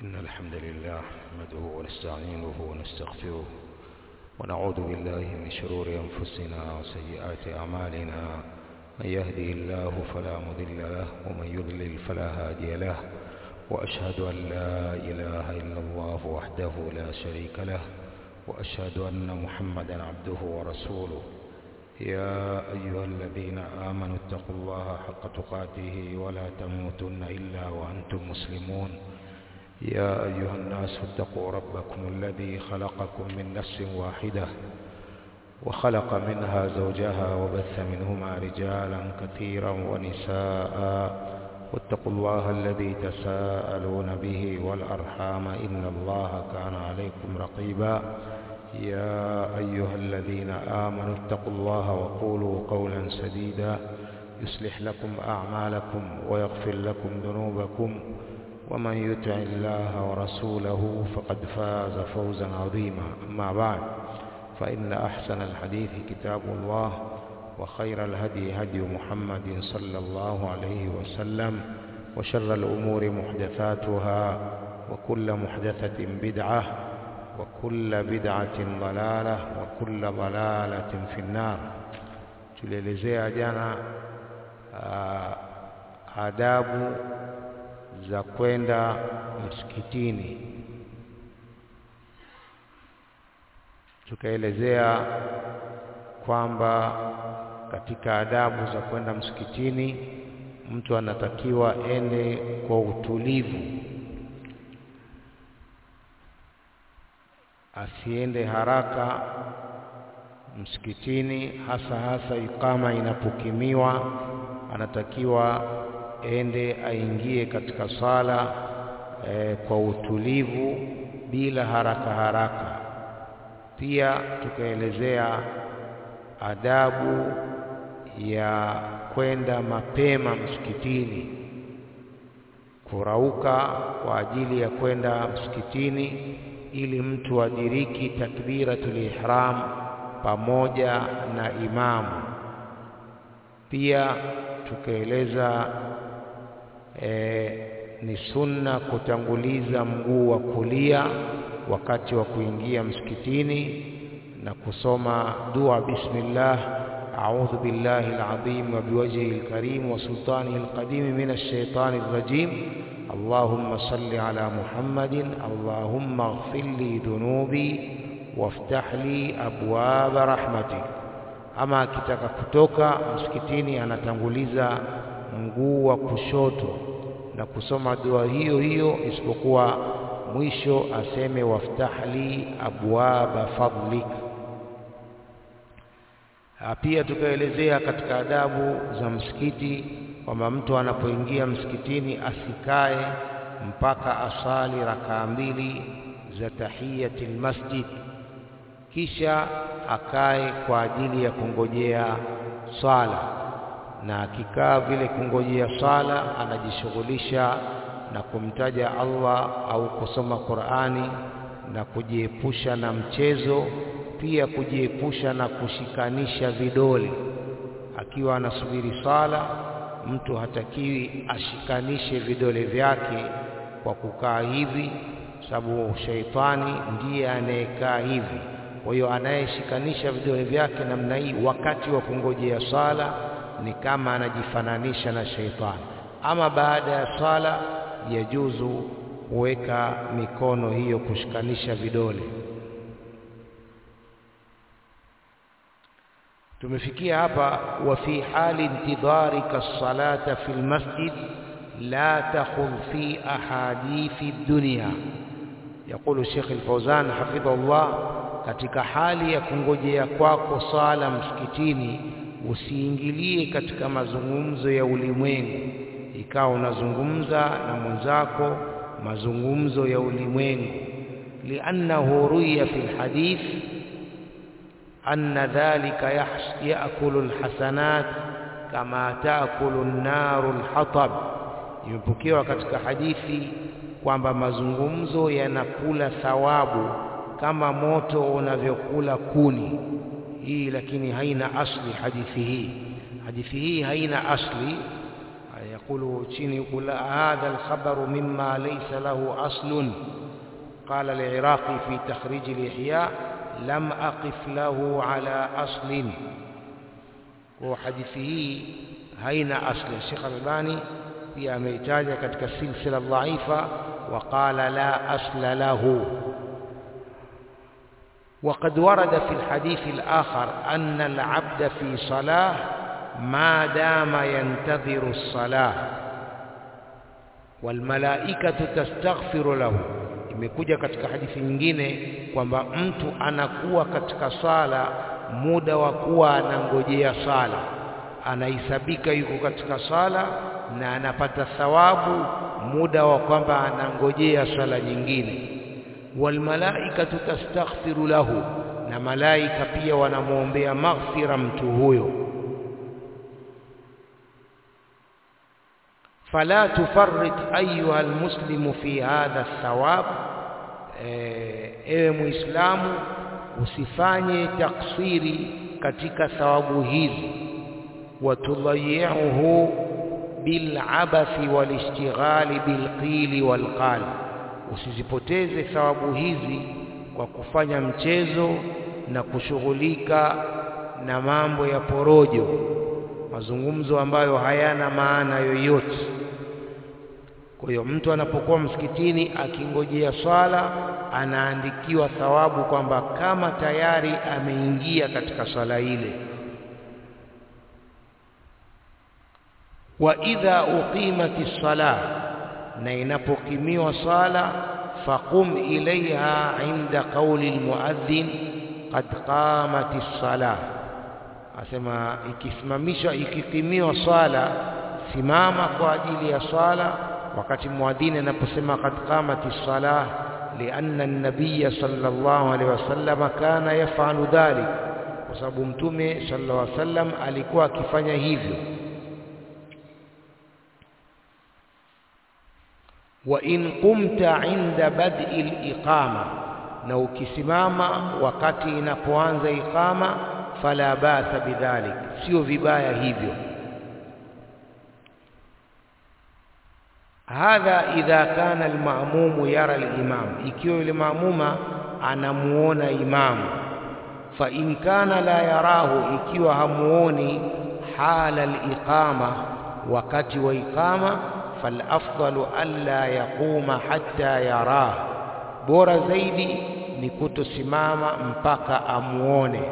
إن الحمد لله نحمده ونستعينه ونستغفره ونعوذ بالله من شرور أنفسنا وسيئات أعمالنا من يهده الله فلا مضل له ومن يضلل فلا هادي له وأشهد أن لا إله إلا الله وحده لا شريك له وأشهد أن محمدا عبده ورسوله يا أيها الذين آمنوا اتقوا الله حق تقاته ولا تموتن إلا وأنتم مسلمون يا أيها الناس اتقوا ربكم الذي خلقكم من نفس واحدة وخلق منها زوجها وبث منهما رجالا كثيرا ونساء واتقوا الله الذي تساءلون به والأرحام إن الله كان عليكم رقيبا يا أيها الذين آمنوا اتقوا الله وقولوا قولا سديدا يصلح لكم أعمالكم ويغفر لكم ذنوبكم ومن يطع الله ورسوله فقد فاز فوزا عظيما أما بعد فإن أحسن الحديث كتاب الله وخير الهدي هدي محمد صلى الله عليه وسلم وشر الأمور محدثاتها وكل محدثة بدعة وكل بدعة ضلالة وكل ضلالة في النار tulielezea jana adabu za kwenda msikitini tukaelezea kwamba katika adabu za kwenda msikitini mtu anatakiwa ende kwa utulivu asiende haraka msikitini hasa hasa ikama inapokimiwa anatakiwa ende aingie katika sala e, kwa utulivu bila haraka haraka pia tukaelezea adabu ya kwenda mapema msikitini kurauka kwa ajili ya kwenda msikitini ili mtu adiriki takbiratul ihram pamoja na imamu pia tukaeleza e, ni sunna kutanguliza mguu wa kulia wakati wa kuingia msikitini na kusoma dua bismillah a'udhu billahi al-azim wa biwajhihi al-karim wa sultanihi al-qadim min ash-shaytani ar-rajim اللهم صل على محمد اللهم اغفر لي ذنوبي وافتح لي أبواب رحمتك ama akitaka kutoka msikitini anatanguliza mguu wa kushoto na kusoma dua hiyo hiyo isipokuwa mwisho aseme waftahli abwaba fadlik pia tukaelezea katika adabu za msikiti kwamba mtu anapoingia msikitini asikae mpaka asali rakaa mbili za tahiyatil masjid kisha akae kwa ajili ya kungojea swala na akikaa vile kungojea swala anajishughulisha na kumtaja Allah au kusoma Qur'ani na kujiepusha na mchezo pia kujiepusha na kushikanisha vidole akiwa anasubiri sala mtu hatakiwi ashikanishe vidole vyake kwa kukaa hivi sababu sheitani ndiye anayekaa hivi kwa hiyo anayeshikanisha vidole vyake namna hii wakati wa kungojea sala ni kama anajifananisha na sheitani ama baada ya sala yajuzu kuweka mikono hiyo kushikanisha vidole tumefikia hapa wa fi hali intidharika salata fi almasjid la takhudh fi ahadithi dunya يقول الشيخ الفوزان حفظه الله katika hali ya kungojea kwako sala msikitini usiingilie katika mazungumzo ya ulimwengu ikawa unazungumza na mwenzako mazungumzo ya ulimwengu li'annahu ruya fi alhadith anna dhalika ya'kulu alhasanat kama ta'kulu an-naru alhatab imepokewa katika hadithi kwamba mazungumzo yanakula thawabu kama moto unavyokula kuni hii lakini haina asli hadithi hii hadithi hii haina asli يقول chini يقول هذا الخبر مما ليس له أصل قال العراقي في تخريج الإحياء لم أقف له على أصل وحديثه هين أصل الشيخ الألباني pia ameitaja katika silsila dhaifa waqala la asla lahu وقد ورد في الحديث الآخر أن العبد في صلاة ما دام ينتظر الصلاة والملائكة تستغفر له imekuja katika hadithi nyingine kwamba mtu anakuwa katika sala muda wa kuwa anangojea sala anahesabika yuko katika sala na anapata thawabu muda wa kwamba anangojea sala nyingine walmalaikatu tastaghfiru lahu na malaika pia wanamwombea maghfira mtu huyo fala tufarrit ayuha almuslimu fi hadha thawab ewe muislamu usifanye taksiri katika thawabu hizi watudhayi'uhu bilabathi walishtighali bilqili walqal usizipoteze thawabu hizi kwa kufanya mchezo na kushughulika na mambo ya porojo mazungumzo ambayo hayana maana yoyote kwa hiyo mtu anapokuwa msikitini akingojea swala anaandikiwa thawabu kwamba kama tayari ameingia katika swala ile wa idha uqimati sala na inapokimiwa sala faqum ilaiha inda qauli almuadhdhin qad qamati sala asema ikisimamishwa ikikimiwa swala simama kwa ajili ya swala wakati muadhini anaposema qad qamati sala lianna an-nabiy sallallahu alaihi wasallam kana yaf'alu dhalik kwa sababu mtume sallallahu alaihi wasallam alikuwa akifanya hivyo wa in qumta inda bad'i al-iqama na ukisimama wakati inapoanza iqama fala basa bidhalik sio vibaya hivyo hadha idha kana alma'mum yara al-imam ikiwa yule maamuma anamuona imamu fa in kana la yarahu ikiwa hamuoni hala al-iqama wakati wa iqama falafdalu alla yaquma hatta yarah bora zaidi ni kutosimama mpaka amuone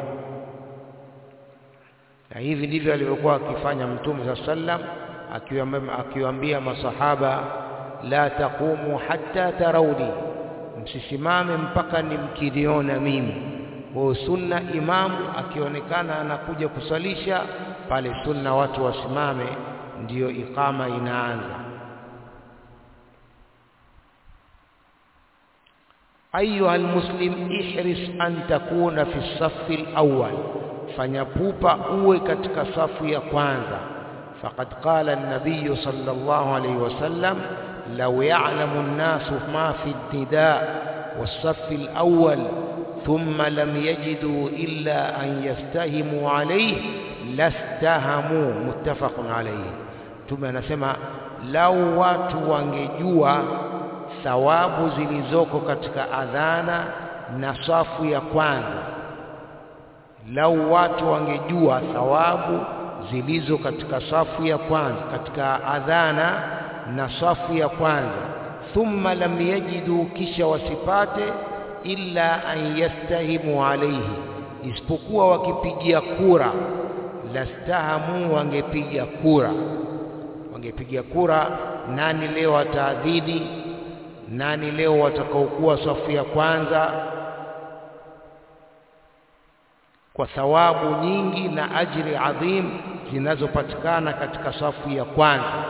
na hivi ndivyo alivyokuwa akifanya mtume saa sallam akiwaambia masahaba la taqumu hatta tarawni msisimame mpaka nimkiniona mimi kwa sunna imamu akionekana anakuja kusalisha pale sunna watu wasimame ndiyo iqama inaanza ayuha almuslim ihris an takuna fi safi alawwal fanya pupa uwe katika safu ya kwanza faqad qala an-nabiy sallallahu alayhi wasallam law ya'lamu an-nasu ma fi ad-nida was-saff al-awwal thumma lam yajidu illa an yastahimu alayhi lastahamu muttafaqun alayhi tume anasema lau watu wangejua thawabu zilizoko katika adhana na safu ya kwanza lau watu wangejua thawabu zilizo katika safu ya kwanza katika adhana na safu ya kwanza thumma lam yajidu kisha wasipate illa an yastahimu alayhi isipokuwa wakipigia kura lastahamu wangepiga kura wangepiga kura nani leo ataadhini nani leo watakaokuwa safu ya kwanza kwa thawabu nyingi na ajri adhim zinazopatikana katika safu ya kwanza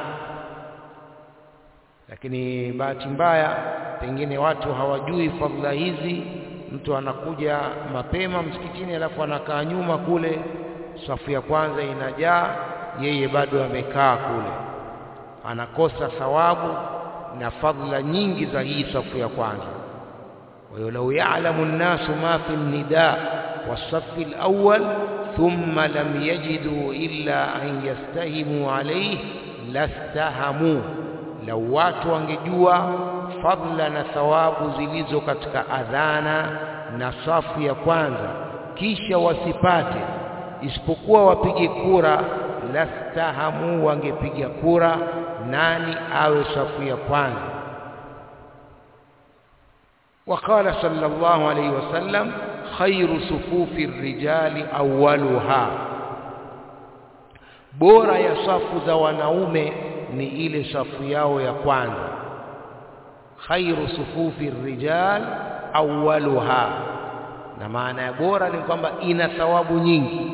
lakini bahati mbaya pengine watu hawajui fadhila hizi mtu anakuja mapema msikitini alafu anakaa nyuma kule safu ya kwanza inajaa yeye bado amekaa kule anakosa thawabu na fadhila nyingi za hii safu ya kwanza wa hiyo lau ya'lamu an-nasu ma fi an-nida was-saff al-awwal thumma lam yajidu illa an yastahimu alayhi lastahamu lau watu wangejua fadla na thawabu zilizo katika adhana na safu ya kwanza kisha wasipate isipokuwa wapige kura lastahamu wangepiga kura nani awe safu ya kwanza وقال صلى الله عليه وسلم خير صفوف الرجال أولها bora ya safu za wanaume ni ile safu yao ya kwanza khairu sufufi rijal awwaluha na maana ya bora ni kwamba ina thawabu nyingi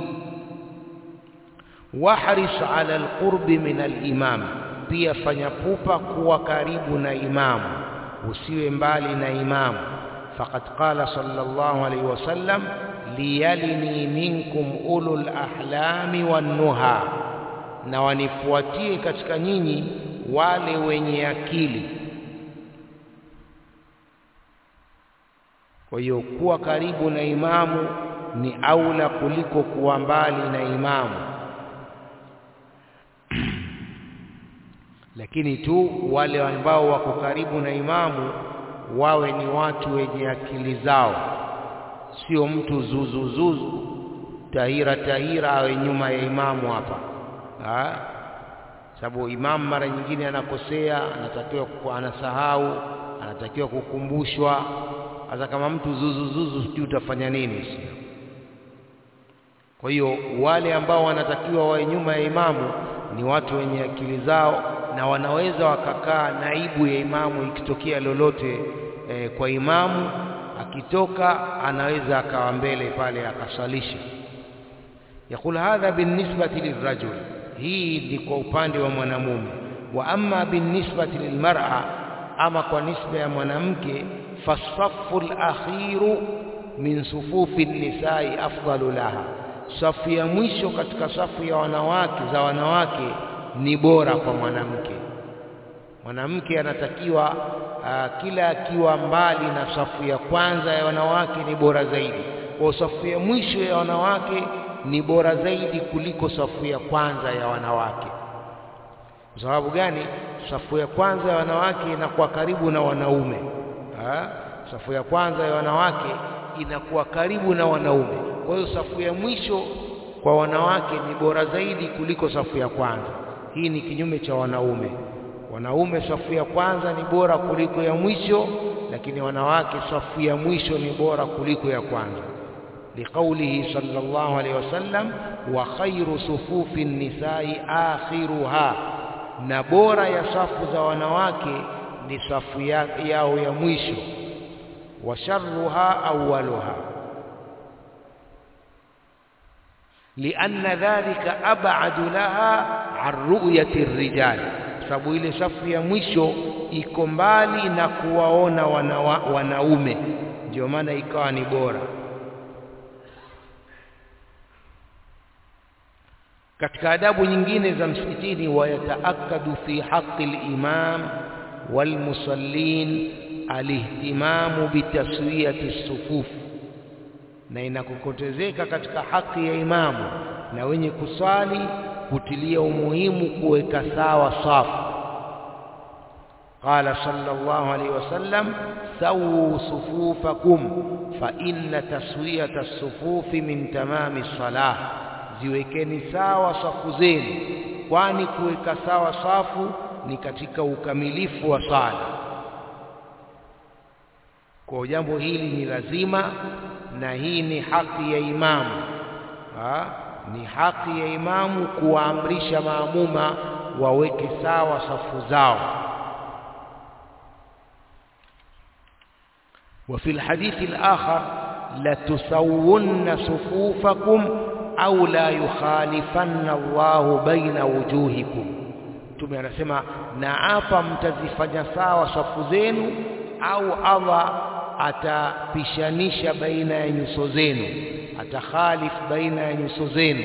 wahris ala alqurbi min alimam pia fanya pupa kuwa karibu na imamu usiwe mbali na imamu faqad qala sallallahu alayhi wasallam liyalini minkum ulul ahlami wan-nuha na wanifuatie katika nyinyi wale wenye akili kwa hiyo kuwa karibu na imamu ni aula kuliko kuwa mbali na imamu lakini tu wale ambao wako karibu na imamu wawe ni watu wenye akili zao sio mtu zuzuzuzu tahira tahira awe nyuma ya imamu hapa sababu imamu mara nyingine anakosea anatakiwa anasahau anatakiwa kukumbushwa hata kama mtu zuzuzuzu sijui utafanya nini sio kwa hiyo wale ambao wanatakiwa wawe nyuma ya imamu ni watu wenye akili zao na wanaweza wakakaa naibu ya imamu ikitokea lolote e, kwa imamu akitoka anaweza akawa mbele pale akasalisha yakul hadha binisbati lirajul hii ni kwa upande wa mwanamume wa amma binisbati lilmar'a ama kwa nisba ya mwanamke fasafu alakhiru min sufufi nisai afdalu laha safu ya mwisho katika safu ya wanawake za wanawake ni bora kwa mwanamke mwanamke anatakiwa uh, kila akiwa mbali na safu ya kwanza ya wanawake ni bora zaidi kwa safu ya mwisho ya wanawake ni bora zaidi kuliko safu ya kwanza ya wanawake kwa sababu gani safu ya kwanza ya wanawake inakuwa karibu na wanaume ha? safu ya kwanza ya wanawake inakuwa karibu na wanaume kwa hiyo safu ya mwisho kwa wanawake ni bora zaidi kuliko safu ya kwanza hii ni kinyume cha wanaume wanaume safu ya kwanza ni bora kuliko ya mwisho lakini wanawake safu ya mwisho ni bora kuliko ya kwanza liqaulihi sallallahu alayhi wasallam wa khairu sufufi nisai akhiruha na bora ya safu za wanawake ni safu ya, yao ya mwisho wa sharruha awwaluha لأن ذلك أبعد لها عن رؤية الرجال sababu ile safu ya mwisho iko mbali na kuwaona wanawa, wanaume ndio maana ikawa ni bora katika adabu nyingine za msikitini wayataakadu fi haqqi al-imam walmusallin alihtimamu bitaswiyati sufuf na inakokotezeka katika haki ya imamu na wenye kuswali kutilia umuhimu kuweka sawa safu قال صلى الله عليه وسلم سووا صفوفكم فإن تسوية الصفوف من تمام الصلاة ziwekeni sawa safu zenu kwani kuweka sawa safu ni katika ukamilifu wa sala kwa jambo hili ni lazima na hii ni haki ya imamu ha? ni haki ya imamu kuwaamrisha maamuma waweke sawa safu zao وفي الحديث الآخر لتسون صفوفكم أو لا يخالفن الله بين وجوهكم Mtume anasema na hapa mtazifanya sawa safu zenu au Allah atapishanisha baina ya nyuso zenu atakhalif baina ya nyuso zenu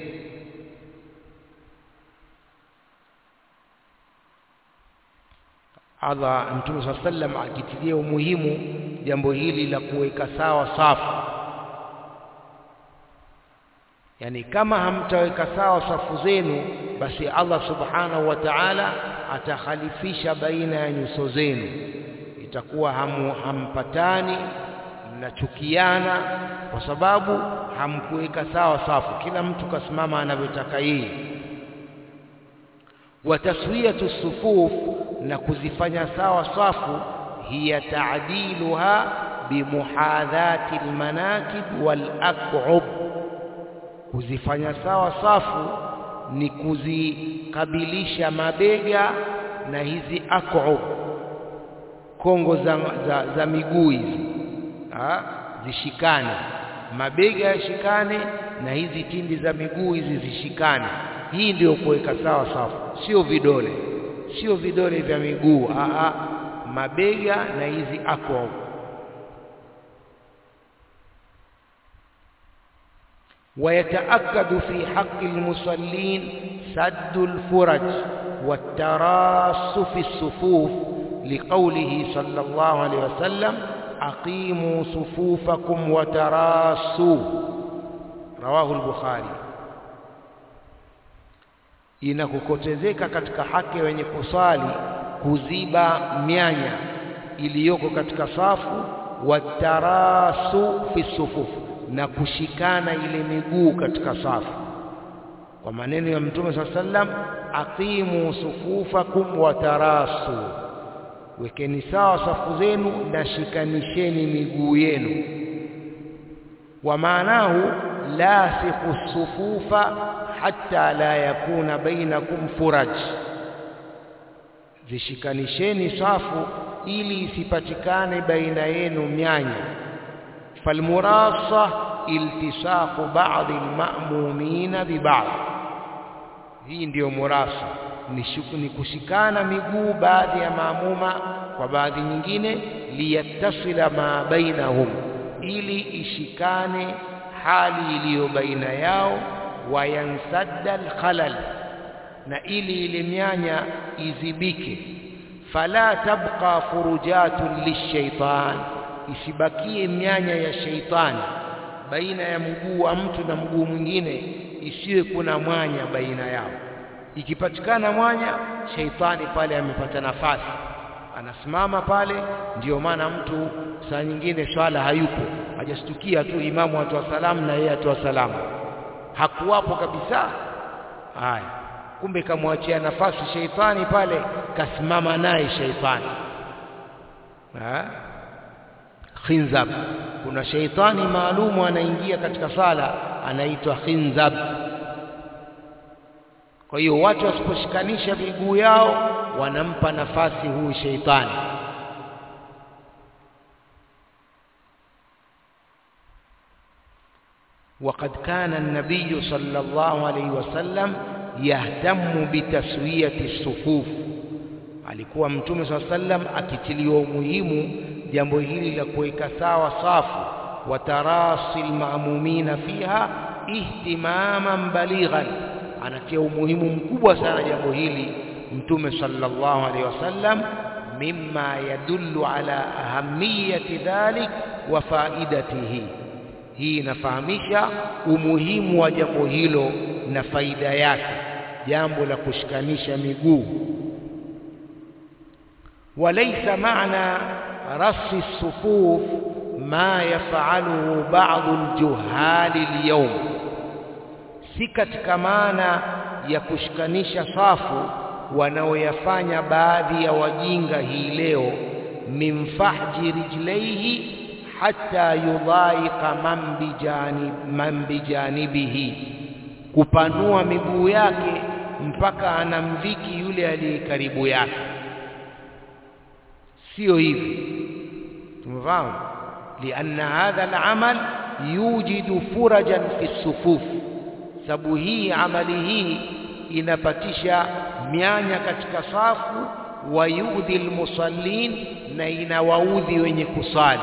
Allah Mtume swalla sallam akitilia umuhimu jambo hili la kuweka sawa safu yani kama hamtaweka sawa safu zenu basi Allah subhanahu wa ta'ala atakhalifisha baina ya nyuso zenu itakuwa hamu, hampatani mnachukiana kwa sababu hamkuweka sawa safu kila mtu kasimama anavyotaka yeye wa taswiyatu sufuf na kuzifanya sawa safu hiya ta'diluha bimuhadhati almanakib walaq'ub kuzifanya sawa safu ni kuzikabilisha mabega na hizi aq'ub kongo za, za, za miguu hizi zishikane mabega yashikane na hizi tindi za miguu hizi zishikane hii ndiyo kuweka sawa safu sio vidole sio vidole vya miguu a mabega na hizi aq'ub ويتأكد في حق المصلين سد الفرج والتراص في الصفوف لقوله صلى الله عليه وسلم أقيموا صفوفكم وتراصوا رواه البخاري inakukotezeka katika haki wenye kusali kuziba mianya iliyoko katika safu watarasu fi sufufu na kushikana ile miguu katika safu kwa maneno ya mtume saa sallam aqimu sufufakum watarasu wekeni sawa safu zenu na shikanisheni miguu yenu wa maanahu lasiqu sufufa hatta la yakuna bainakum furaj zishikanisheni safu ili isipatikane baina yenu mianya falmurasa iltisaqu ba'd alma'mumina biba'd hii ndiyo murasa ni, shuku, ni kushikana miguu baadhi ya maamuma kwa baadhi nyingine liyattasila ma bainahum ili ishikane hali iliyo baina yao wayansadda alkhalal na ili ile mianya izibike fala tabqa furujatun lishaitan isibakie mianya ya sheitani baina ya mguu wa mtu na mguu mwingine isiwe kuna mwanya baina yao ikipatikana mwanya sheitani pale amepata nafasi anasimama pale ndiyo maana mtu saa nyingine swala hayupo hajastukia tu imamu atoa salamu na yeye atoa salamu hakuwapo kabisa haya kumbe kamwachia nafasi sheitani pale kasimama naye sheitani ha? khinzab kuna sheitani maalumu anaingia katika sala anaitwa khinzab kwa hiyo watu wasiposhikanisha miguu yao wanampa nafasi huyu sheitani وقد كان النبي صلى الله عليه وسلم يهتم بتسوية الصفوف alikuwa mtume صلى الله عليه وسلم akitiliwa umuhimu jambo hili la kuweka sawa safu wa tarasi almaamumina fiha ihtimaman balighan anatia umuhimu mkubwa sana jambo hili mtume sallallahu alaihi wasallam mimma yadullu ala ahamiyati dhalik wa faidatihi hii inafahamisha umuhimu wa jambo hilo na faida yake jambo la kushikanisha miguu walaysa maana رص الصفوف ما يفعله بعض الجهال اليوم si katika maana ya kushikanisha safu wanaoyafanya baadhi ya wajinga hii leo min fahji rijlaihi hatta yudhaika man bijani man bijanibihi kupanua miguu yake mpaka anamviki yule aliye karibu yake sio hivi tumefahamu lianna hadha al-amal yujidu furajan fi sufuf sababu hii amali hii inapatisha mianya katika safu wa yudhi almusallin na inawaudhi wenye kusali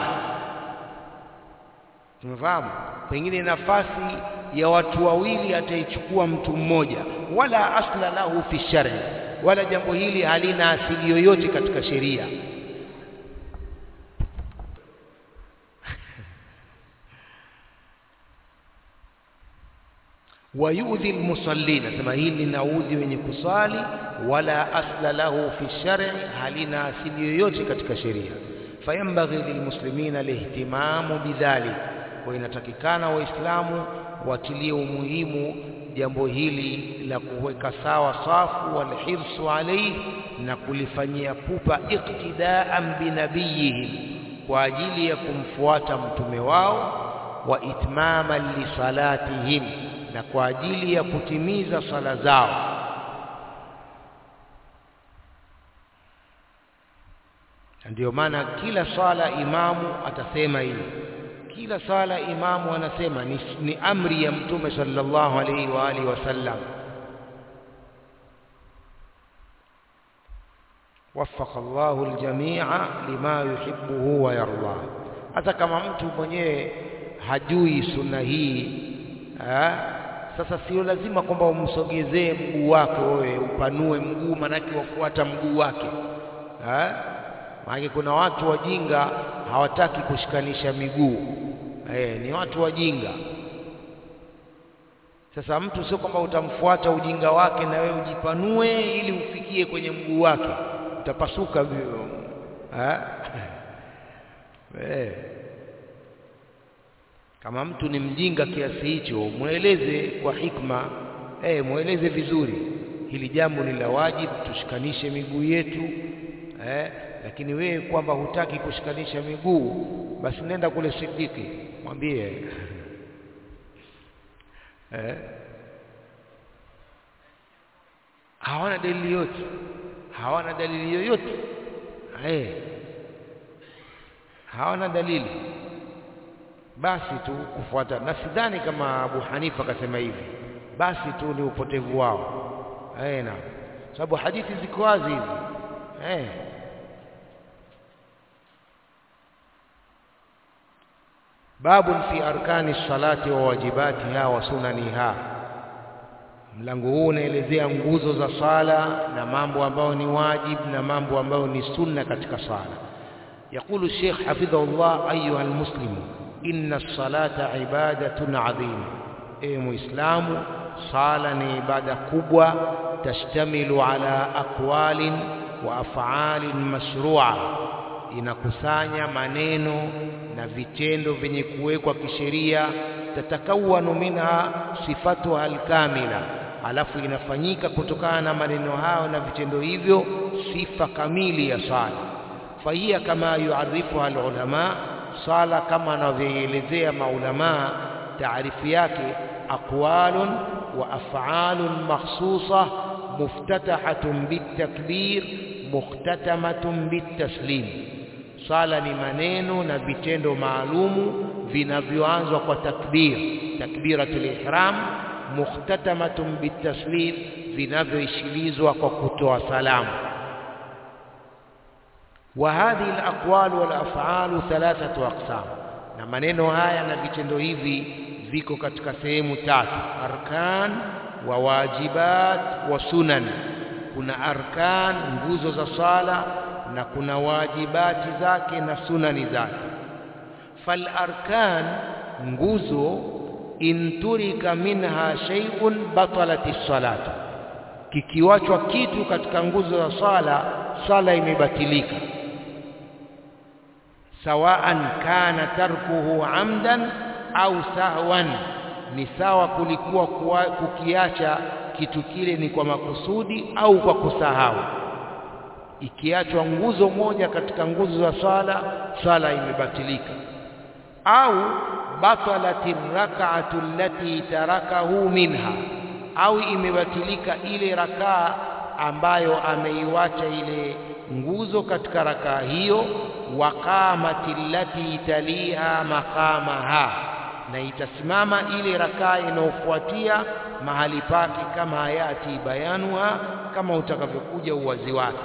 tumefahamu pengine nafasi ya watu wawili ataichukua mtu mmoja wala asla lahu fi shar'i wala jambo hili halina asili yoyote katika sheria wayudhi almusallin nasema hili linaudhi wenye kusali wala asla lahu fi shar'i halina asili yoyote katika sheria fayambaghi lilmuslimina lihtimamu bidhalik kwa inatakikana waislamu watilie umuhimu jambo hili la kuweka sawa safu walhirsu alayhi na kulifanyia pupa iktidaan binabiyihim kwa ajili ya kumfuata mtume wao wa itmama lisalatihim na kwa ajili ya kutimiza sala zao ndio maana kila sala imamu atasema hili kila sala imamu anasema ni, ni amri ya mtume sallallahu alaihi wa alihi wasallam وفق الله الجميع لما يحبه ويرضاه hata kama mtu mwenyewe hajui sunna hii ha? sasa sio lazima kwamba umsogezee mguu wako wewe upanue mguu manake wafuata mguu wake ha? maana kuna watu wajinga hawataki kushikanisha miguu eh, ni watu wajinga sasa mtu sio kwamba utamfuata ujinga wake na wewe ujipanue ili ufikie kwenye mguu wake utapasuka vio eh. kama mtu ni mjinga kiasi hicho mweleze kwa hikma eh, mweleze vizuri hili jambo ni la wajibu tushikanishe miguu yetu eh, lakini wewe kwamba hutaki kushikanisha miguu basi nenda kule Sidiki mwambie eh, hawana dalili yote hawana dalili yoyote eh, hawana dalili basi tu kufuata na sidhani kama Abu Hanifa akasema hivi basi tu ni upotevu wao eh, na sababu hadithi ziko wazi hizi eh babun fi arkani salati wa wajibatiha wa sunaniha mlango huu unaelezea nguzo za sala na mambo ambayo ni wajib na mambo ambayo ni sunna katika sala يقول الشيخ حفظه الله أيها المسلم إن الصلاة عبادة عظيمة أي مسلم صالة عبادة كبوة تشتمل على أقوال وأفعال مشروعة inakusanya maneno na vitendo vyenye kuwekwa kisheria tatakawanu minha sifatuha alkamila alafu inafanyika kutokana na maneno hayo na vitendo hivyo sifa kamili ya sala fahiya kama yuarifuha alulama sala kama anavyoelezea maulama taarifu yake aqwalun wa af'alun makhsusa muftatahatun bitakbir mukhtatamatun bitaslim sala ni maneno na vitendo maalumu vinavyoanzwa kwa takbir takbiratul ihram mukhtatamatun bitaslim vinavyoishilizwa kwa kutoa salamu wa hadhihi alaqwal wal af'al thalathatu aqsam na maneno haya na vitendo hivi viko katika sehemu tatu arkan wa wajibat wa sunan kuna arkan nguzo za sala na kuna wajibati zake na sunani zake fal arkan nguzo inturika minha shay'un batalati salatu kikiwachwa kitu katika nguzo za sala sala imebatilika sawaan kana tarkuhu amdan au sahwan ni sawa kulikuwa kukiacha kitu kile ni kwa makusudi au kwa kusahau ikiachwa nguzo moja katika nguzo za swala swala imebatilika au batalati rak'atu allati tarakahu minha au imebatilika ile rakaa ambayo ameiwacha ile nguzo katika rakaa hiyo waqamati allati taliha maqamaha na itasimama ile rakaa inayofuatia mahali pake kama hayati bayanuha kama utakavyokuja uwazi wake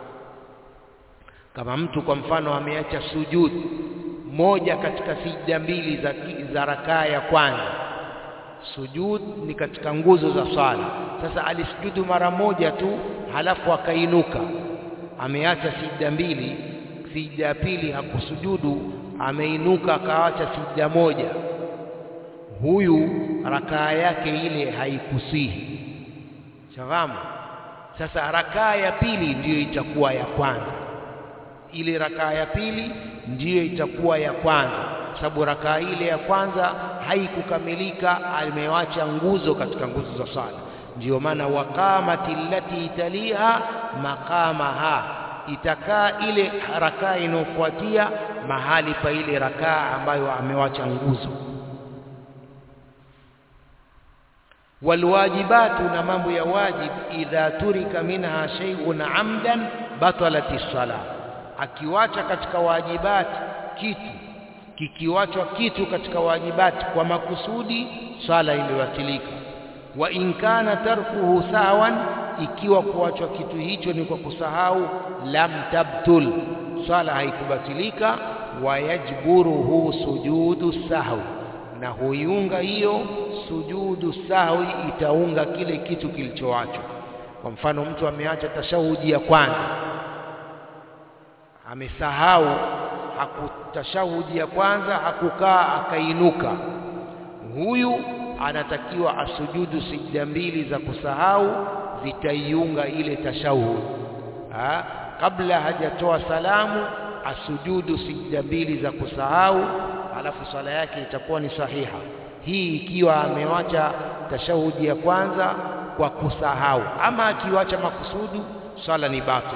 kama mtu kwa mfano ameacha sujud moja katika sijda mbili za, za rakaa ya kwanza sujud ni katika nguzo za swala sasa alisujudu mara moja tu halafu akainuka ameacha sijda mbili sijda ya pili hakusujudu ameinuka akaacha sijda moja huyu rakaa yake ile haikusihi shafahamu sasa rakaa ya pili ndiyo itakuwa ya kwanza ile rakaa ya pili ndiyo itakuwa ya kwanza sababu rakaa ile ya kwanza haikukamilika amewacha nguzo katika nguzo za sala ndiyo maana waqamati allati taliha maqamaha itakaa ile rakaa inayofuatia mahali pa ile rakaa ambayo amewacha nguzo walwajibatu na mambo ya wajib idha turika minha shay'un amdan batalati sala akiwacha katika wajibati kitu kikiwachwa kitu katika wajibati kwa makusudi sala iliwatilika wa in kana tarkuhu sawan ikiwa kuachwa kitu hicho ni kwa kusahau lam tabtul sala haikubatilika wayajburuhu sujudu sahwi na huiunga hiyo sujudu sahwi itaunga kile kitu kilichoachwa kwa mfano mtu ameacha tashahudi ya kwanza amesahau hakutashahudi ya kwanza hakukaa akainuka huyu anatakiwa asujudu sijda mbili za kusahau zitaiunga ile tashahud ha? kabla hajatoa salamu asujudu sijda mbili za kusahau alafu swala yake itakuwa ni sahiha hii ikiwa amewacha tashahudi ya kwanza kwa kusahau ama akiwacha makusudu swala ni batil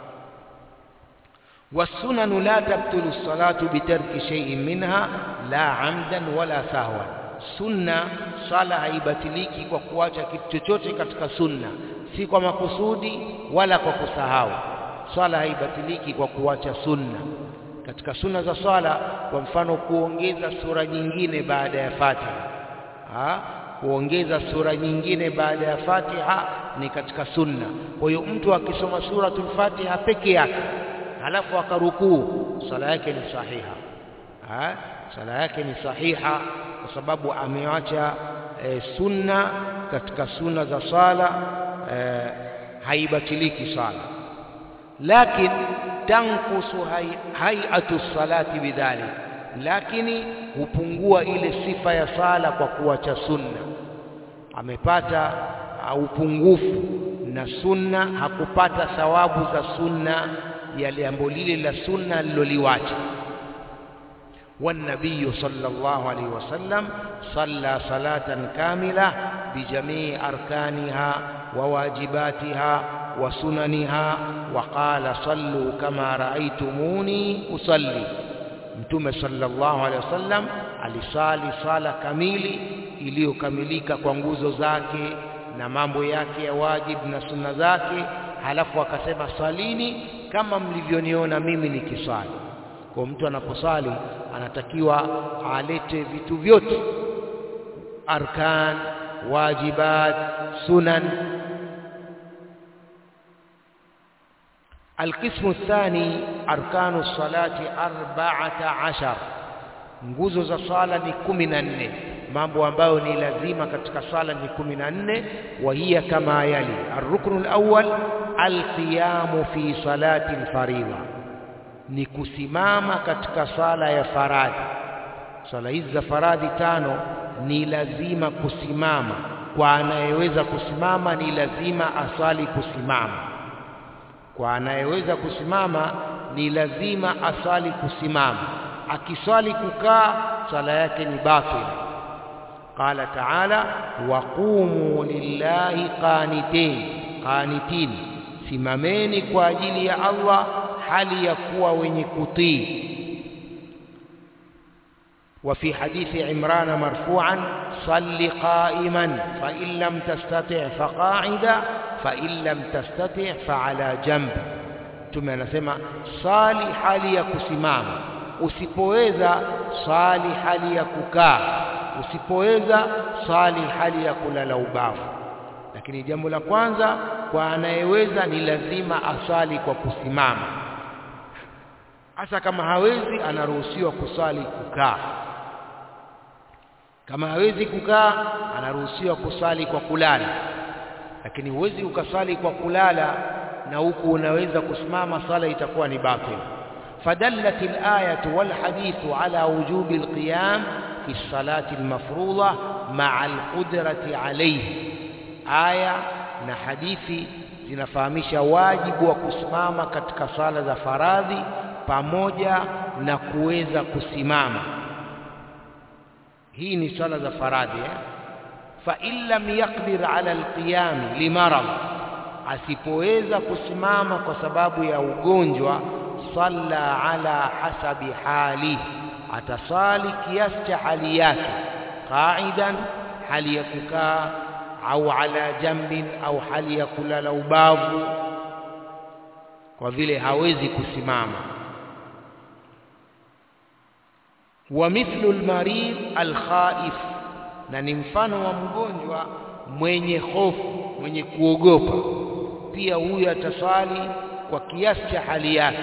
والسنن لا تبطل الصلاة بترك شيء منها لا عمدا ولا سهوا sunna swala haibatiliki kwa kuacha kitu chochote katika sunna si kwa makusudi wala kwa kusahau swala haibatiliki kwa kuacha sunna katika sunna za swala kwa mfano kuongeza sura nyingine baada ya Fatiha ha? kuongeza sura nyingine baada ya Fatiha ni katika sunna kwa hiyo mtu akisoma suratul Fatiha peke yake halafu akarukuu sala yake ni sahiha ha? sala yake ni sahiha kwa sababu ameacha e, sunna katika sunna za sala e, haibatiliki sala lakin tankusu hayatu salati bidhalik lakini hupungua ile sifa ya sala kwa kuacha sunna amepata upungufu na sunna hakupata thawabu za sunna ya jambo lile la sunna aliloliwacha والنبي صلى الله عليه وسلم صلى صلاة كاملة بجميع أركانها وواجباتها وسننها وقال صلوا كما رأيتموني أصلي mtume sallallahu alaihi wasallam alisali sala kamili iliyokamilika kwa nguzo zake na mambo yake ya wajibu na sunna zake halafu akasema salini kama mlivyoniona mimi nikisali kwa mtu anaposali anatakiwa alete vitu vyote arkan wajibat sunan القسم الثاني أركان الصلاة أربعة عشر nguzo za sala ni kumi na nne mambo ambayo ni lazima katika sala ni kumi na nne wa hiya kama yali arruknu alawwal alqiyamu fi salati alfaridha ni kusimama katika sala ya faradhi sala hizi za faradhi tano ni lazima kusimama kwa anayeweza kusimama ni lazima asali kusimama kwa anayeweza kusimama ni lazima asali kusimama akiswali kukaa sala yake ni batil qala ta'ala waqumu lillahi qanitin qanitin simameni kwa ajili ya Allah hali ya kuwa wenye kutii وفي حديث عمران مرفوعا صل قائما فإن لم تستطع فقاعدا فإن لم تستطع فعلى جنب ثم anasema sali hali ya kusimama usipoweza sali hali ya kukaa usipoweza sali hali ya kulala ubavu lakini jambo la kwanza kwa anayeweza ni lazima asali kwa kusimama hasa kama hawezi anaruhusiwa kusali kukaa kama hawezi kukaa anaruhusiwa kusali kwa kulala lakini huwezi ukasali kwa kulala na huku unaweza kusimama sala itakuwa ni batil فدلت الآية والحديث على وجوب القيام fi salati almafruḍa ma'a alqudrati alayhi aya na hadithi zinafahamisha wajibu wa kusimama katika sala za faradhi pamoja na kuweza kusimama hii ni swala za faradhi eh? fa in lam yaqdir ala alqiyam limarad asipoweza kusimama kwa sababu ya ugonjwa salla ala hasabi hali atasali kiasi cha hali yake qaidan hali ya kukaa au ala jambin au hali ya kulala ubavu kwa vile hawezi kusimama wa mithlu almarid alkhaif na ni mfano wa mgonjwa mwenye hofu mwenye kuogopa pia huyu ataswali kwa kiasi cha hali yake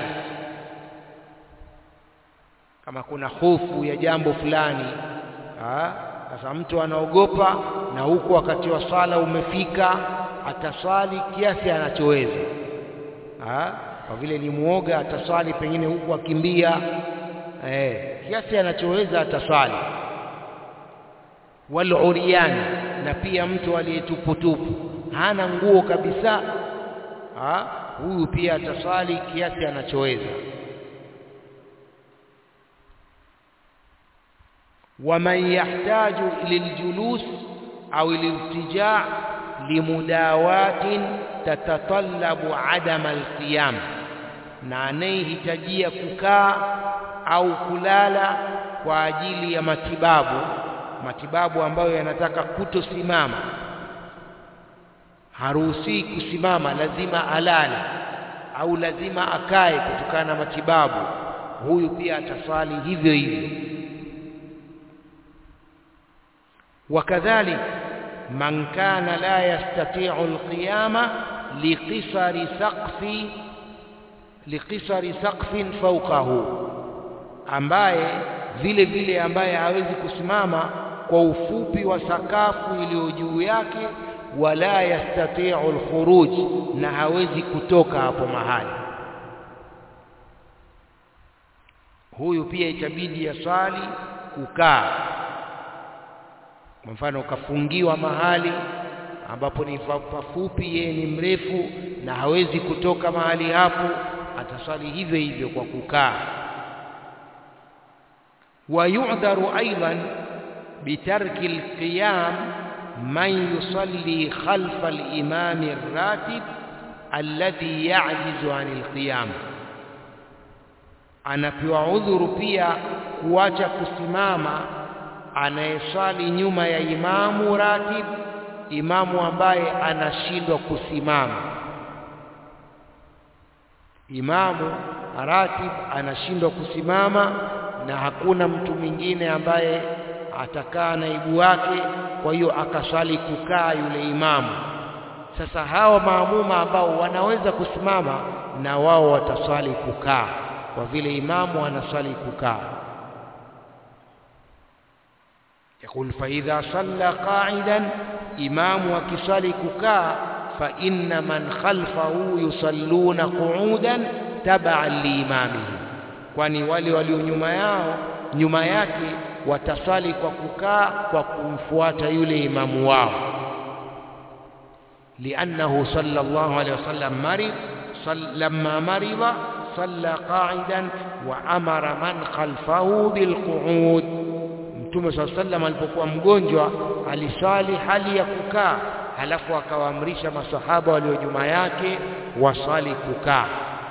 kama kuna hofu ya jambo fulani sasa mtu anaogopa na huku wakati wa swala umefika ataswali kiasi anachoweza kwa vile ni muoga ataswali pengine huku akimbia eh, kiasi anachoweza ataswali waluriani na pia mtu aliyetuputupu hana nguo kabisa ha? huyu pia ataswali kiasi anachoweza waman yahtaju liljulus au liltija limudawatin tatatallabu adama alqiyam na anayehitajia kukaa au kulala kwa ajili ya matibabu matibabu ambayo yanataka kutosimama haruhusi kusimama lazima alale au lazima akae kutokana na matibabu huyu pia ataswali hivyo hivyo wakadhalik man kana la yastati'u alqiyama liqisari saqfi liqisari saqfin fawqahu ambaye vile vile ambaye hawezi kusimama kwa ufupi wa sakafu iliyo juu yake wala yastati'u alkhuruj na hawezi kutoka hapo mahali huyu pia itabidi yaswali kukaa kwa mfano ukafungiwa mahali ambapo ni pafupi yeye ni mrefu na hawezi kutoka mahali hapo ataswali hivyo hivyo kwa kukaa ويعذر أيضا بترك القيام من يصلي خلف الإمام الراتب الذي يعجز عن القيام anapewa udhuru pia kuacha kusimama anayeswali nyuma ya imamu ratib imamu ambaye anashindwa kusimama imamu ratib anashindwa kusimama na hakuna mtu mwingine ambaye atakaa naibu wake kwa hiyo akaswali kukaa yule imamu sasa hawa maamuma ambao wanaweza kusimama na wao wataswali kukaa kwa vile imamu anaswali kukaa يقول فإذا صلى قاعدا إمام وكسالي ككا فإن من خلفه يصلون قعودا تبعا لإمامه kwani wale walio nyuma yao nyuma yake watasali kwa kukaa kwa kumfuata yule imamu wao liannahu sallallahu alayhi wasallam marid lamma marida salla qa'idan wa amara man khalfahu bilqu'ud mtume sallallahu sallam alipokuwa mgonjwa alisali hali ya kukaa halafu akawaamrisha masahaba walio nyuma yake wasali kukaa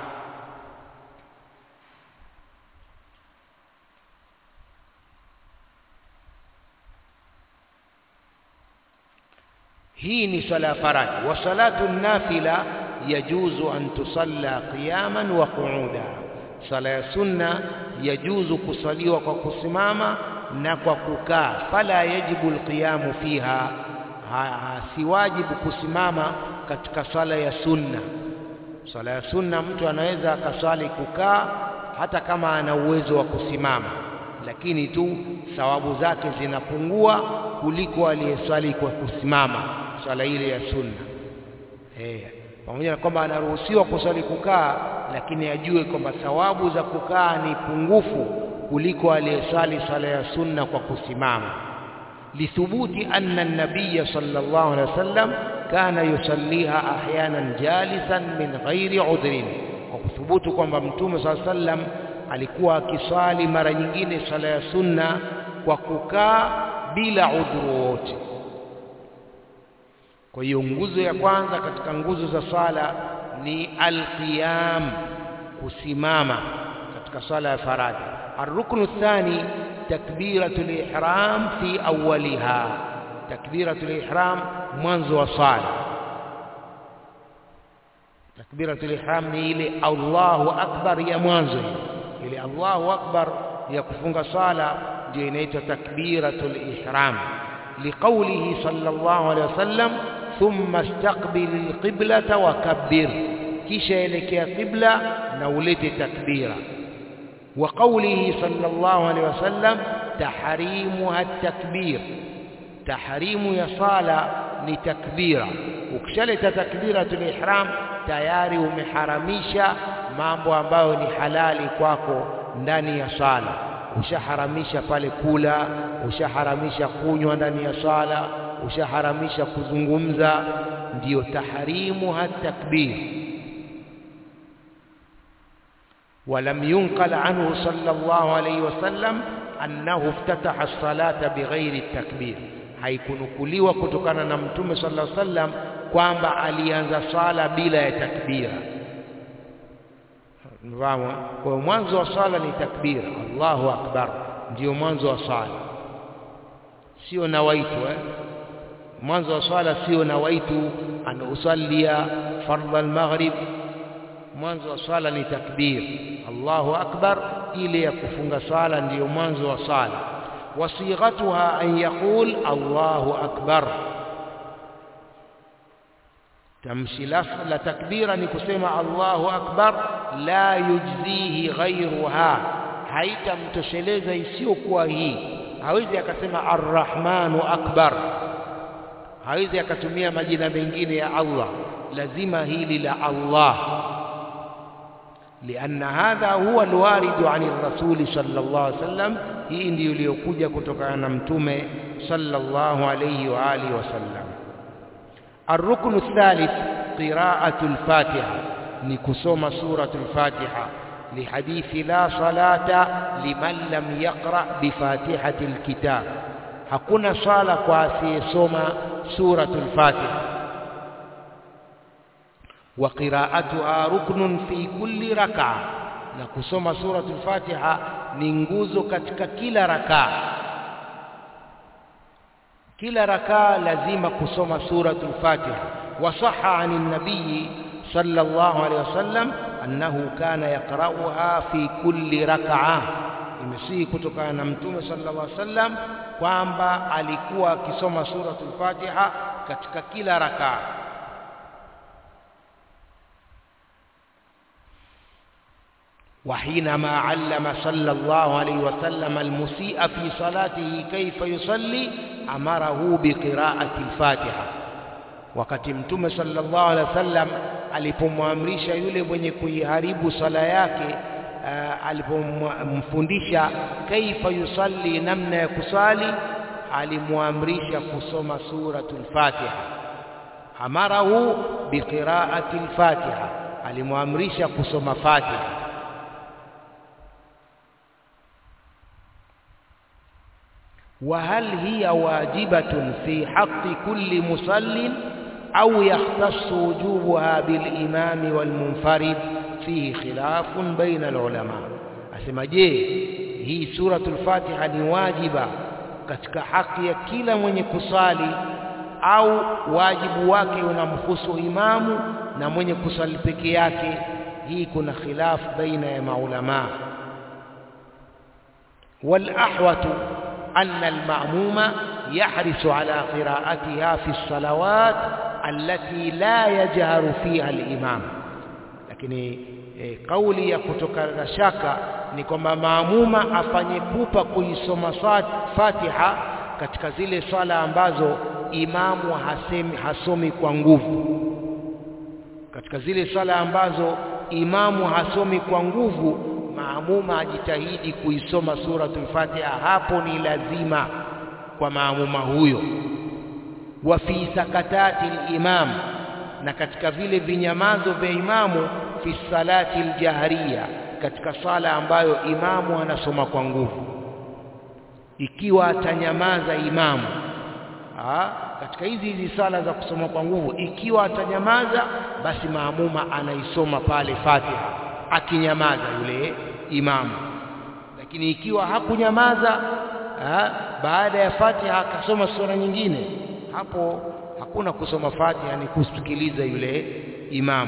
hii ni sala ya faradhi wa salatu nafila yajuzu an tusalla qiyaman wa qu'uda sala ya sunna yajuzu kusaliwa kwa kusimama na kwa kukaa fala yajibu alqiyamu fiha si wajibu kusimama katika sala ya sunna sala ya sunna mtu anaweza akaswali kukaa hata kama ana uwezo wa kusimama lakini tu thawabu zake zinapungua kuliko aliyeswali kwa kusimama swala ile ya sunna eh pamoja na kwamba anaruhusiwa kuswali kukaa lakini ajue kwamba thawabu za kukaa ni pungufu kuliko aliyesali sala ya sunna kwa kusimama lithubuti anna an-nabiy sallallahu alaihi wasallam kana yusalliha ahyanan jalisan min ghairi udhrin kwa kuthubutu kwamba mtume sallallahu alaihi wasallam alikuwa akisali mara nyingine sala ya sunna kwa kukaa bila udhuru wote kwa hiyo nguzo ya kwanza katika nguzo za sala ni alqiyam kusimama katika sala ya faradhi الركن الثاني تكبيرة الإحرام في أولها تكبيرة الإحرام منذ وصال تكبيرة الإحرام إلى الله أكبر يا منذ إلى الله أكبر يكفون صلاة جينيت تكبيرة الإحرام لقوله صلى الله عليه وسلم ثم استقبل القبلة وكبر كيشا إليك قبلة نولت تكبيرة وقوله صلى الله عليه وسلم تحريمها التكبير تحريم يصال لتكبيرة ukishaleta takbiratul ihram tayari umeharamisha mambo ambayo ni halali kwako ndani ya sala ushaharamisha pale kula ushaharamisha kunywa ndani ya sala ushaharamisha kuzungumza ndiyo tahrimu hatakbir ولم ينقل عنه صلى الله عليه وسلم أنه افتتح الصلاة بغير التكبير haikunukuliwa kutokana na mtume sallallahu alaihi wasallam kwamba alianza sala bila ya takbira Mfahamu? Kwa mwanzo wa sala ni takbira, Allahu akbar, ndio mwanzo wa sala, sio nawaitu eh? Mwanzo wa sala sio nawaitu an usallia fardha al-maghrib. Mwanzo wa sala ni takbir, Allahu akbar, ile ya kufunga sala ndiyo mwanzo wa sala. Wasighatuha an yaqul Allahu akbar tamshi la takbira ni kusema Allahu akbar la yujzihi ghairuha haitamtosheleza isiyokuwa hii hawezi akasema arrahmanu akbar hawezi akatumia majina mengine ya Allah lazima hili la Allah لأن هذا هو الوارد عن الرسول صلى الله عليه وسلم hii ndiyo iliyokuja kutokana na mtume sallallahu alayhi wa alihi wasallam الركن الثالث قراءة الفاتحة نكسوم سورة الفاتحة لحديث لا صلاة لمن لم يقرأ بفاتحة الكتاب hakuna sala kwa asiyesoma suratul fatiha wa qira'atuha ruknun fi kulli rak'a na kusoma suratul fatiha ni nguzo katika kila rakaa kila rakaa lazima kusoma suratul fatiha wasaha anin nabii sallallahu alaihi wasallam annahu kana yaqra'uha fi kulli rak'a imesihi kutokana na mtume sallallahu alaihi wasallam kwamba alikuwa akisoma suratul fatiha katika kila rakaa وحينما علم صلى الله عليه وسلم المسيء في صلاته كيف يصلي أمره بقراءة الفاتحة wakati mtume sallallahu alaihi wasallam alipomwamrisha yule mwenye kuiharibu sala yake uh, alipomfundisha kaifa yusalli namna ya kusali alimwamrisha kusoma suratul fatiha amarahu biqiraati al-fatiha alimwamrisha kusoma fatiha وهل هي واجبة في حق كل مصل أو يختص وجوبها بالإمام والمنفرد فيه خلاف بين العلماء أسمى جي هي سورة الفاتحة واجبة katika haki ya kila mwenye kusali au wajibu wake unamhusu imamu na mwenye kusali peke yake hii kuna khilaf baina ya maulama wal ahwatu أن المأموم يحرص على قراءتها في الصلوات التي لا يجهر فيها الإمام lakini e, kauli ya kutokana shaka ni kwamba maamuma afanye pupa kuisoma Fatiha katika zile swala ambazo imamu hasemi hasomi kwa nguvu katika zile swala ambazo imamu hasomi kwa nguvu maamuma ajitahidi kuisoma suratul Fatiha hapo ni lazima kwa maamuma huyo wa fi sakatati al-imam na katika vile vinyamazo vya imamu fi salati al-jahriya katika sala ambayo imamu anasoma kwa nguvu ikiwa atanyamaza imamu Aa, katika hizi hizi sala za kusoma kwa nguvu ikiwa atanyamaza basi maamuma anaisoma pale Fatiha akinyamaza yule imamu lakini ikiwa hakunyamaza aa, baada ya Fatiha akasoma sura nyingine hapo hakuna kusoma Fatiha ni kusikiliza yule imamu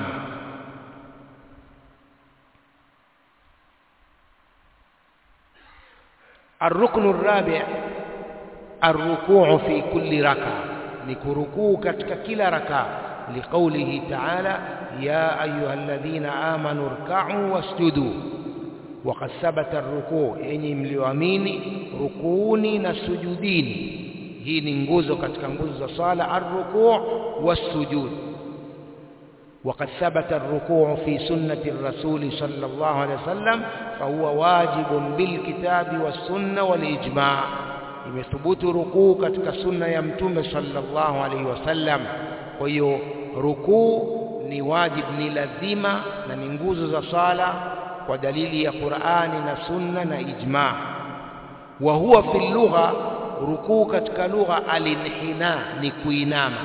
الركن الرابع الركوع في كل ركعة نكركوع كتك كلا ركعة لقوله تعالى يا أيها الذين آمنوا اركعوا واسجدوا وقد ثبت الركوع يعني مليوامين ركوني نسجدين hii ni nguzo katika nguzo za sala arrukuu wassujud وقد ثبت الركوع في سنة الرسول صلى الله عليه وسلم فهو واجب بالكتاب والسنة والإجماع imethubutu rukuu katika sunna ya mtume sallallahu alaihi wasallam kwa hiyo rukuu ni wajib ni lazima na ni nguzo za sala kwa dalili ya Qur'ani na sunna na ijma wa huwa fi lugha rukuu katika lugha alinhina ni kuinama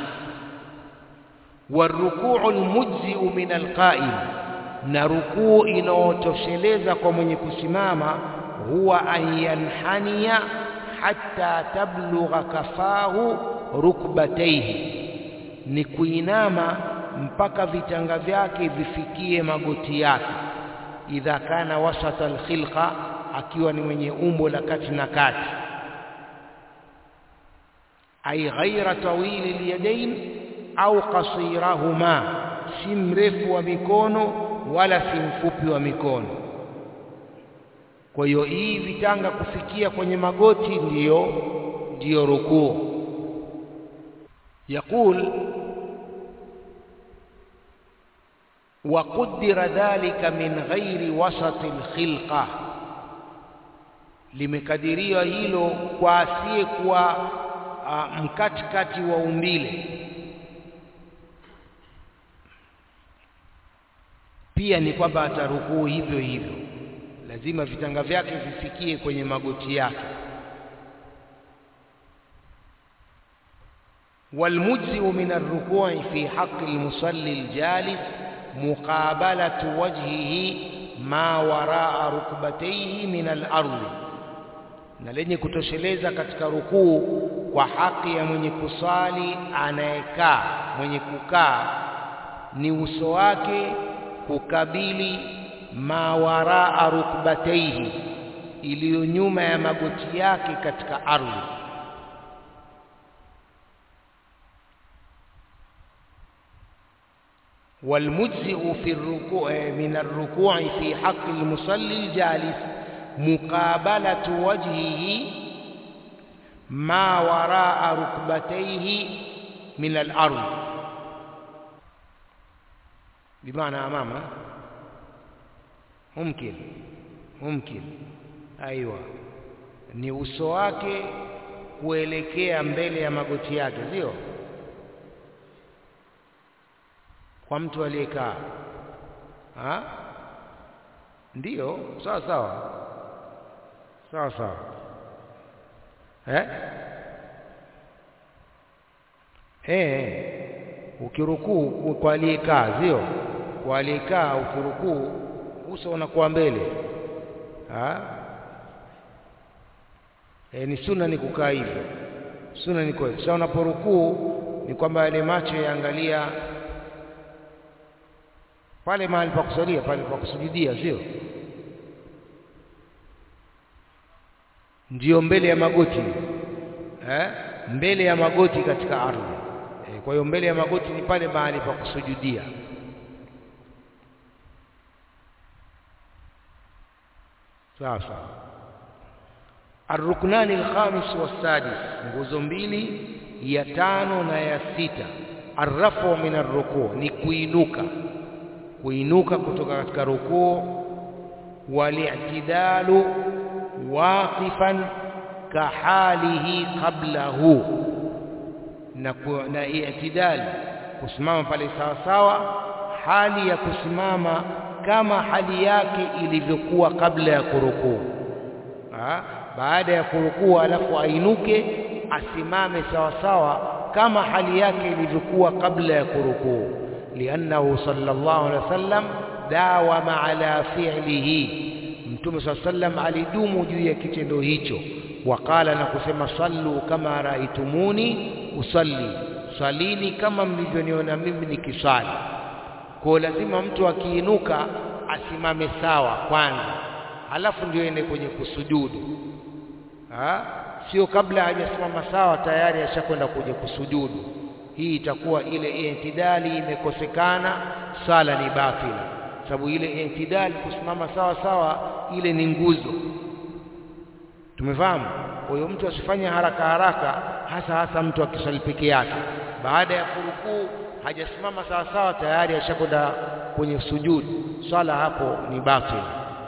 warukuu almujzi'u min alqa'im na rukuu inaotosheleza kwa mwenye kusimama huwa an yanhania hatta tablugha kafahu rukbatayhi ni kuinama mpaka vitanga vyake vifikie magoti yake idha kana wasata alkhilqa akiwa ni mwenye umbo la kati na kati ay ghaira tawili alyadain au qasirahuma si mrefu wa mikono wala si mfupi wa mikono kwa hiyo hii vitanga kufikia kwenye magoti ndiyo ndiyo rukuu يقول وقدر ذلك من غير وسط الخلقة limekadiriwa hilo kwa asiye kuwa uh, mkatikati wa umbile pia ni kwamba atarukuu hivyo hivyo lazima vitanga vyake vifikie kwenye magoti yake والمجزئ من الركوع في حق المصلي الجالس مقابلة وجهه ما وراء ركبتيه من الأرض na lenye kutosheleza katika rukuu kwa haki ya mwenye kusali anayekaa mwenye kukaa ni uso wake kukabili mawaraa rukbataihi iliyo nyuma ya magoti yake katika ardhi والمجزئ في الركوع من الركوع في حق المصلي الجالس مقابلة وجهه ما وراء ركبتيه من الأرض بمعنى أمامه ممكن ممكن أيوة ni uso wake kuelekea mbele ya magoti yake sio kwa mtu aliyekaa ndiyo sawa sawa sawa sawa eh eh ukirukuu kwa aliyekaa sio kwa aliyekaa ukirukuu uso unakuwa mbele ha? E, ni sunna ni kukaa hivyo sunna ni kwa sasa unaporukuu ni kwamba yale macho yaangalia pale mahali pa kusalia pale pa kusujudia sio ndiyo mbele ya magoti eh? mbele ya magoti katika ardhi eh, kwa hiyo mbele ya magoti ni pale mahali pa kusujudia sasa arruknani alkhamis wassadis nguzo mbili ya tano na ya sita arrafu min arrukuu ni kuinuka kuinuka kutoka katika rukuu والاعتدال واقفا كحاله قبله na i'tidal kusimama pale sawa sawa hali ya kusimama kama hali yake ilivyokuwa kabla ya kurukuu baada ya kurukuu alafu ainuke asimame sawa sawa kama hali yake ilivyokuwa kabla ya kurukuu liannahu sallallahu alaihi wasallam dawama ala fi'lihi mtume sallallahu alaihi wasallam alidumu juu ya kitendo hicho waqala na kusema sallu kama raitumuni usalli salini kama mlivyoniona mimi nikisali kwa lazima mtu akiinuka asimame sawa kwanza halafu ndio ende kwenye kusujudu ha? sio kabla hajasimama sawa tayari ashakwenda kuja kusujudu hii itakuwa ile intidali imekosekana sala ni batila sababu ile intidali kusimama sawa sawa ile ni nguzo tumefahamu kwa hiyo mtu asifanye haraka haraka hasa hasa mtu akisali peke yake baada ya kurukuu hajasimama sawa sawa tayari ashakwenda kwenye sujudu swala hapo ni batil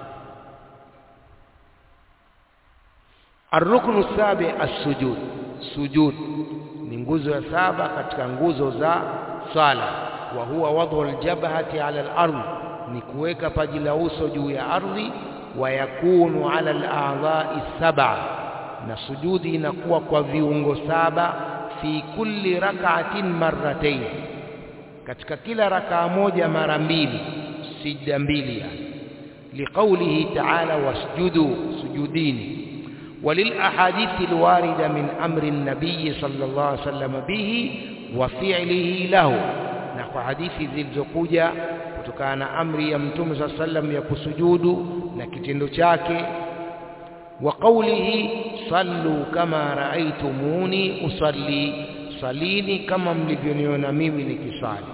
الركن السابع السجود سجود ni nguzo ya saba katika nguzo za swala wa huwa wadhu aljabhati ala al-ardh ni kuweka paji la uso juu ya ardhi wa yakunu ala al-a'dha'i sab'a na sujudi inakuwa kwa viungo saba fi kulli rak'atin marratayn katika kila rakaa moja mara mbili sijda mbili yani liqaulihi ta'ala wasjudu sujudini وللأحاديث الواردة من أمر النبي صلى الله عليه وسلم به وفعله له نحو حديث ذي الزقوجة كتكان أمر يمتم صلى الله عليه وسلم يكسجود نكتن شاك وقوله صلوا كما رأيتموني أصلي صليني كما ملفينيون ميمي نكسالي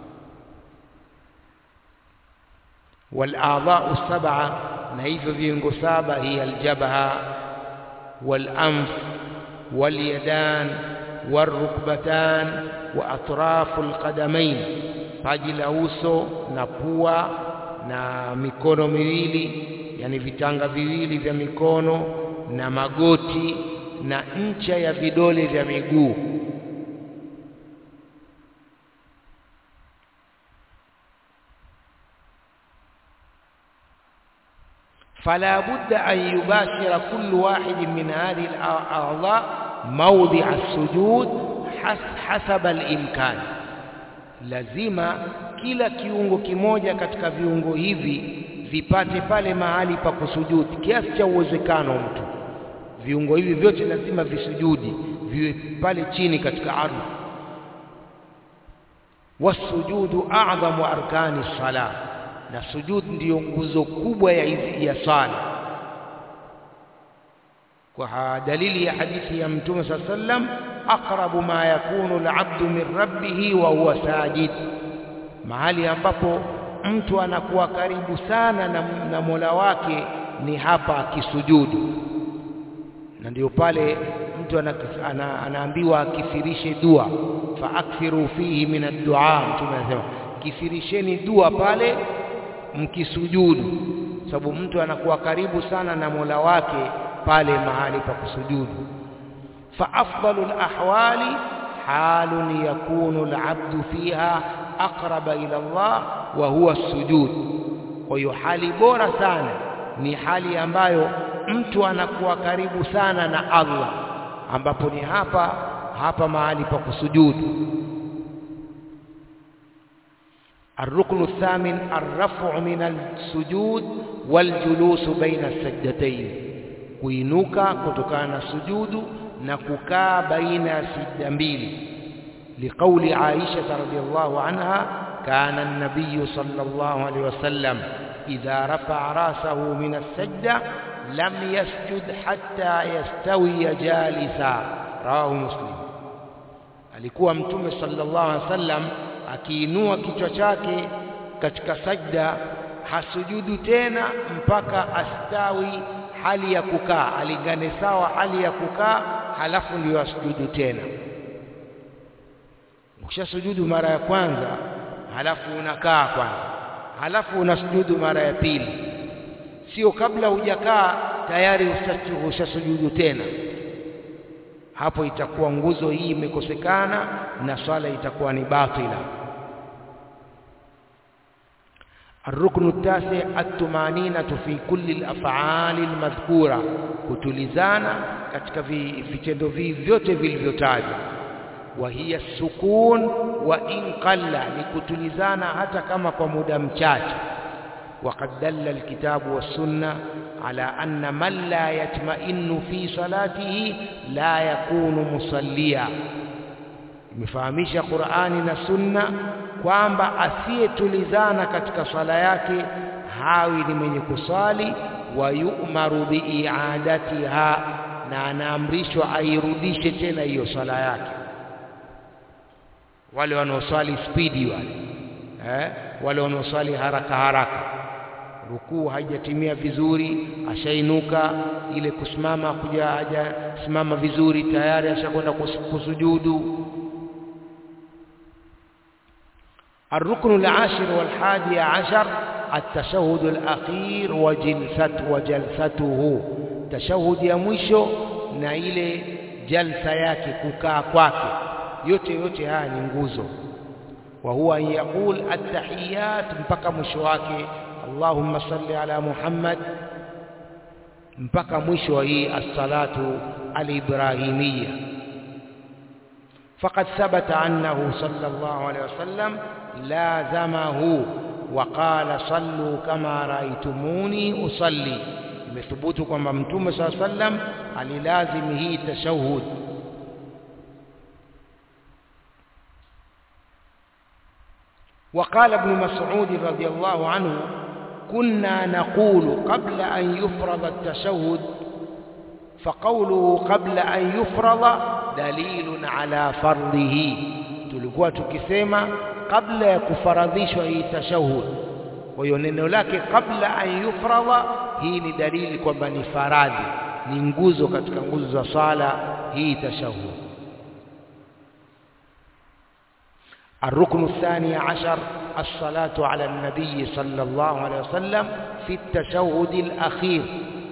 والأعضاء السبعة نهيف في سابة هي الجبهة والأنف واليدان والركبتان وأطراف القدمين paji la uso na pua na mikono miwili yani vitanga viwili vya mikono na magoti na ncha ya vidole vya miguu فلا بد أن يباشر كل واحد من هذه الأعضاء موضع السجود حسب الإمكان lazima kila kiungo kimoja katika viungo hivi vipate pale mahali pa kusujudi kiasi cha uwezekano mtu viungo hivi vyote lazima visujudi viwe pale chini katika ardhi wasujudu a'dhamu arkani salah na sujud ndiyo nguzo kubwa ya, ya sala kwa dalili ya hadithi ya mtume saa sallam aqrabu ma yakunu alabdu min rabbih wa huwa sajid mahali ambapo mtu anakuwa karibu sana na, na Mola wake ni hapa akisujudu na ndio pale mtu ana, ana, anaambiwa akithirishe dua fa akthiru fihi min ad-du'a mtume anasema kithirisheni dua pale mkisujudu sababu mtu anakuwa karibu sana na Mola wake pale mahali pa kusujudu fa afdalu alahwali halun yakunu alabdu fiha aqraba ila Allah wa huwa sujud kwa hiyo hali bora sana ni hali ambayo mtu anakuwa karibu sana na Allah ambapo ni hapa hapa mahali pa kusujudu الركن الثامن الرفع من السجود والجلوس بين السجدتين kuinuka kutokana na sujudu na kukaa baina ya sijda mbili liqauli Aisha radhiyallahu anha kana an-nabiy sallallahu alayhi wasallam idha rafa'a rasahu min as-sajda lam yasjud hatta yastawi jalisa rawahu muslim alikuwa mtume sallallahu alayhi wasallam akiinua kichwa chake katika sajda hasujudu tena mpaka astawi hali ya kukaa alingane sawa hali ya kukaa halafu ndio asujudu tena ukishasujudu mara ya kwanza halafu unakaa kwanza halafu unasujudu mara ya pili sio kabla hujakaa tayari ushasujudu tena hapo itakuwa nguzo hii imekosekana na swala itakuwa ni batila الركن التاسع الطمانينة في كل الأفعال المذكورة kutulizana katika vitendo vyote vilivyotajwa wa hiya sukun wa in qalla ni kutulizana hata kama kwa muda mchache وقد دل الكتاب والسنة على أن من لا يطمئن في صلاته لا يكون مصليا imefahamisha Qur'ani na Sunna kwamba asiyetulizana katika swala yake hawi ni mwenye kusali wa yu'maru bi'iadatiha na anaamrishwa airudishe tena hiyo swala yake wale wanaoswali spidi wale eh wale wanaoswali haraka haraka rukuu haijatimia vizuri ashainuka ile kusimama kuja hajasimama vizuri tayari ashakwenda kusujudu الركن العاشر والحادي عشر التشهد الأخير وجلسته وجلسته تشهد ya mwisho na ile jalsa yake kukaa kwake yote yote haya ni nguzo wa huwa an yaqul at-tahiyat mpaka mwisho wake Allahumma salli ala Muhammad mpaka mwisho wa hii as-salatu al-ibrahimiyya فقد ثبت عنه صلى الله عليه وسلم لازمه وقال صلوا كما رأيتموني أصلي imethubutu kwamba mtume saa sallam alilazim hii tashahud وقال ابن مسعود رضي الله عنه كنا نقول قبل أن يفرض التشهد فقوله قبل أن يفرض دليل على فرضه tulikuwa tukisema kabla ya kufaradhishwa hii tashahud kwa hiyo neno lake kabla an yufradha hii ni dalili kwamba ni faradhi ni nguzo katika nguzo za sala hii tashahud الركن الثاني عشر الصلاة على النبي صلى الله عليه وسلم في التشهد الأخير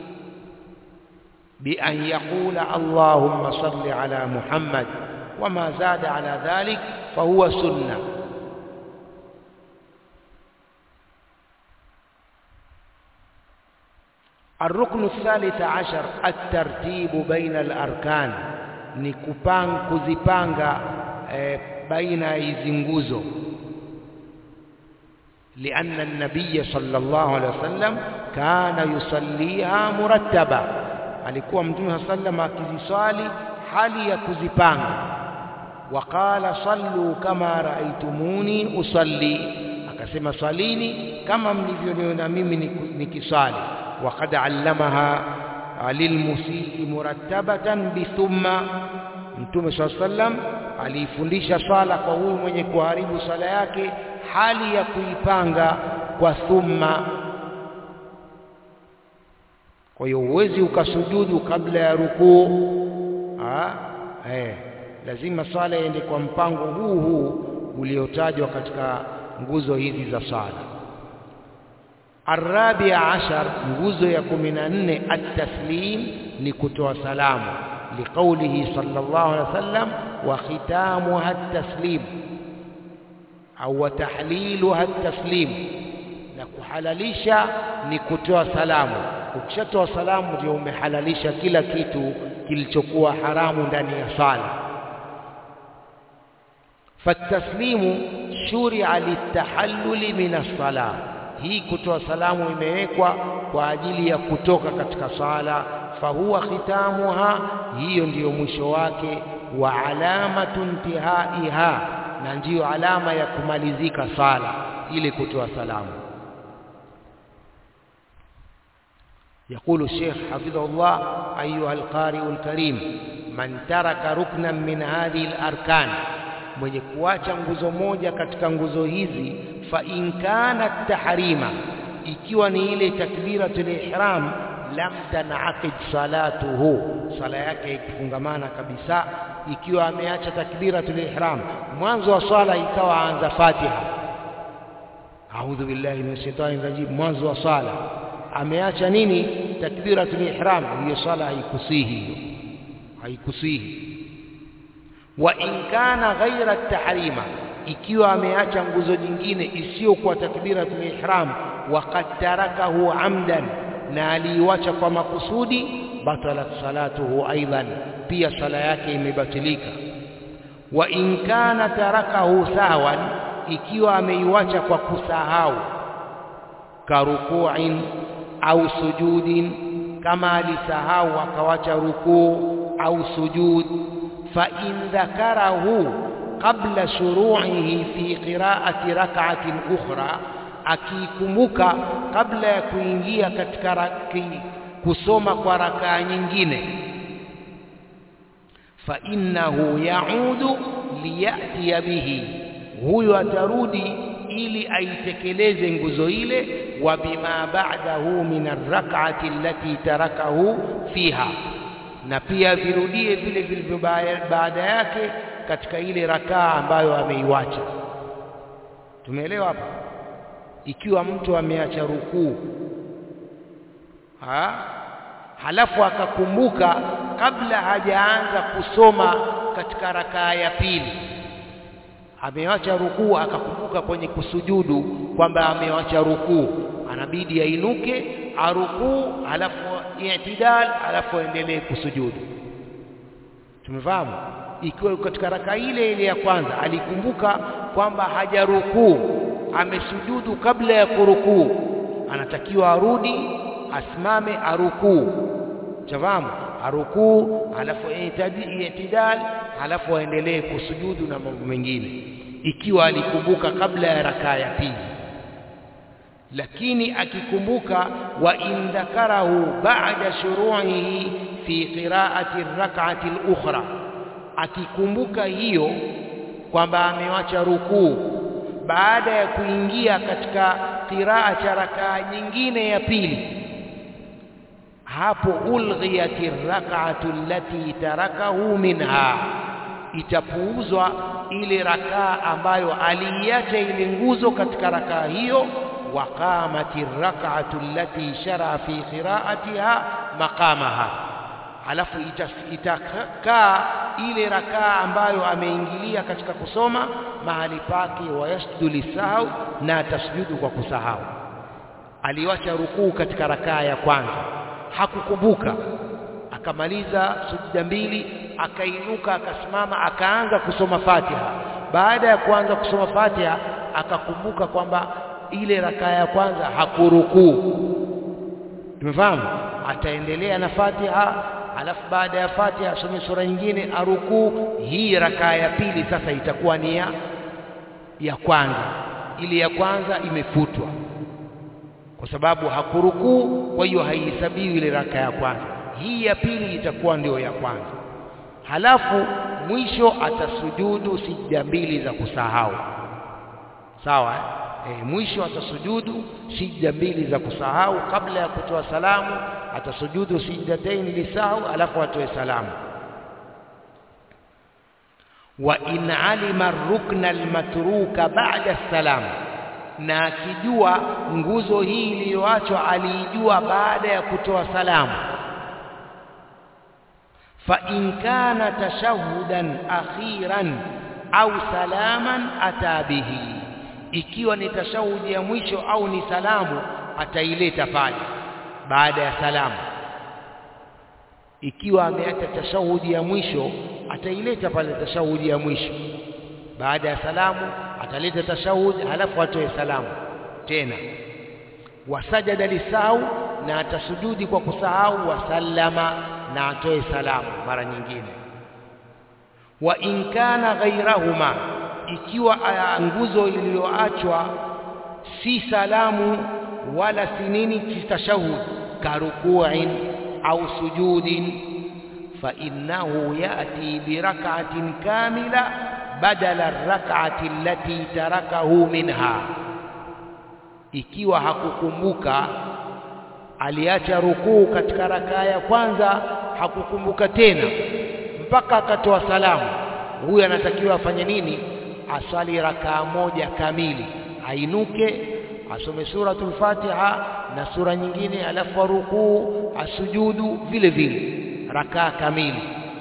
بأن يقول اللهم صل على محمد وما زاد على ذلك فهو سنة الركن الثالث عشر الترتيب بين الأركان نكبان كزبانغا بين يزنغوزو لأن النبي صلى الله عليه وسلم كان يصليها مرتبة alikuwa mtume sallam akiziswali hali ya kuzipanga waqala sallu kama raaitumuni usalli akasema swalini kama mlivyoniona mimi nikiswali waqad allamaha lilmusii murattabatan bithumma mtume sallam aliifundisha swala kwa huyu mwenye kuharibu swala yake hali ya kuipanga kwa thumma kwa hiyo huwezi ukasujudu kabla ya rukuu eh lazima swala iende kwa mpango huu huu uliotajwa katika nguzo hizi za swala arabia ashar nguzo ya kumi na nne at-taslim ni kutoa salamu liqaulihi sallallahu alaihi wasallam wa khitamuha at-taslim au tahliluha at-taslim na kuhalalisha ni kutoa salamu ukishatoa salamu ndio umehalalisha kila kitu kilichokuwa haramu ndani ya sala fataslimu shuria litahalluli min as-sala hii kutoa salamu imewekwa kwa ajili ya kutoka katika sala fahuwa khitamuha hiyo ndiyo mwisho wake wa alamatu intihaiha na ndiyo alama ya kumalizika sala ili kutoa salamu يقول الشيخ حفظه الله أيها القارئ الكريم من ترك ركنا من هذه الأركان mwenye kuacha nguzo moja katika nguzo hizi fa in kana tahrima ikiwa ni ile takbiratul ihram lam tanaqid salatuhu sala yake ikifungamana kabisa ikiwa ameacha takbiratul ihram mwanzo wa swala ikawa anza fatiha a'udhu billahi minash shaitani rajim mwanzo wa swala ameacha nini takbiratul ihram hiyo swala haikusihi hiyo haikusihi wa in kana ghaira tahrima ikiwa ameacha nguzo nyingine isiyokuwa takbiratul ihram waqad tarakahu amdan na aliiwacha kwa makusudi batalat salatuhu aidan pia sala yake imebatilika wa in kana tarakahu sawan ikiwa ameiwacha kwa kusahau karukuin au sujudin kama alisahau akawacha rukuu au sujud fa in dhakarahu qabla shuru'ihi fi qira'ati rak'atin ukhra akikumbuka kabla ya kuingia katika raki, kusoma kwa rakaa nyingine fa innahu yaudu liyatiya bihi huyo atarudi ili aitekeleze nguzo ile wa bima ba'dahu min arrak'ati allati tarakahu fiha na pia virudie vile vilivyo baada yake katika ile rakaa ambayo ameiwacha tumeelewa hapa ikiwa mtu ameacha rukuu ha? halafu akakumbuka kabla hajaanza kusoma katika rakaa ya pili amewacha rukuu akakumbuka kwenye kusujudu kwamba amewacha rukuu anabidi ainuke arukuu halafu i'tidal halafu aendelee kusujudu tumefahamu ikiwa katika raka ile ile ya kwanza alikumbuka kwamba hajarukuu amesujudu kabla ya kurukuu anatakiwa arudi asimame arukuu chafahamu arukuu halafu i'tidal halafu aendelee kusujudu na mambo mengine ikiwa alikumbuka kabla ya rakaa ya pili lakini akikumbuka wa in dhakarahu ba'da shuru'ihi fi qira'ati ar-rak'ati al-ukhra akikumbuka hiyo kwamba amewacha rukuu baada ya kuingia katika qiraa cha rakaa nyingine ya pili hapo ulghiyati rak'atu allati tarakahu minha itapuuzwa ile rakaa ambayo aliiacha ile nguzo katika rakaa hiyo waqamati rak'atu allati shara fi qira'atiha maqamaha alafu itakaa ile rakaa ambayo ameingilia katika kusoma mahali pake wayasjudu lisahau na atasjudu kwa kusahau aliwacha rukuu katika rakaa ya kwanza hakukumbuka akamaliza sujuda mbili akainuka akasimama akaanza kusoma Fatiha baada ya kuanza kusoma Fatiha akakumbuka kwamba ile rakaa ya kwanza hakurukuu tumefahamu ataendelea na Fatiha alafu baada ya Fatiha asome sura nyingine arukuu hii rakaa ya pili sasa itakuwa ni ya ya kwanza ile ya kwanza imefutwa kwa sababu hakurukuu kwa hiyo haihesabiwi ile raka ya kwanza hii ya pili itakuwa ndio ya kwanza halafu mwisho atasujudu sijda mbili za kusahau sawa eh? E, mwisho atasujudu sijda mbili za kusahau kabla ya kutoa salamu atasujudu sijdatain lisahau alafu atoe salamu wa in alima rukna almatruka ba'da salam na akijua nguzo hii iliyoachwa aliijua baada ya kutoa salamu fa in kana tashahudan akhiran au salaman ata bihi ikiwa ni tashahudi ya mwisho au ni salamu ataileta pale baada ya salamu ikiwa ameacha tashahudi ya mwisho ataileta pale tashahudi ya mwisho baada ya salamu ataleta tashahud halafu atoe salamu tena wasajada lisahau na atasujudi kwa kusahau wasallama na atoe salamu mara nyingine wa in kana ghairahuma ikiwa nguzo iliyoachwa si salamu wala si nini si tashahud karukuin au sujudin fa innahu yati birak'atin kamila badala arrak'ati allati tarakahu minha ikiwa hakukumbuka aliacha rukuu katika rakaa ya kwanza hakukumbuka tena mpaka akatoa salamu huyu anatakiwa afanye nini asali rakaa moja kamili ainuke asome suratul Fatiha na sura nyingine alafu rukuu asujudu vile vile rakaa kamili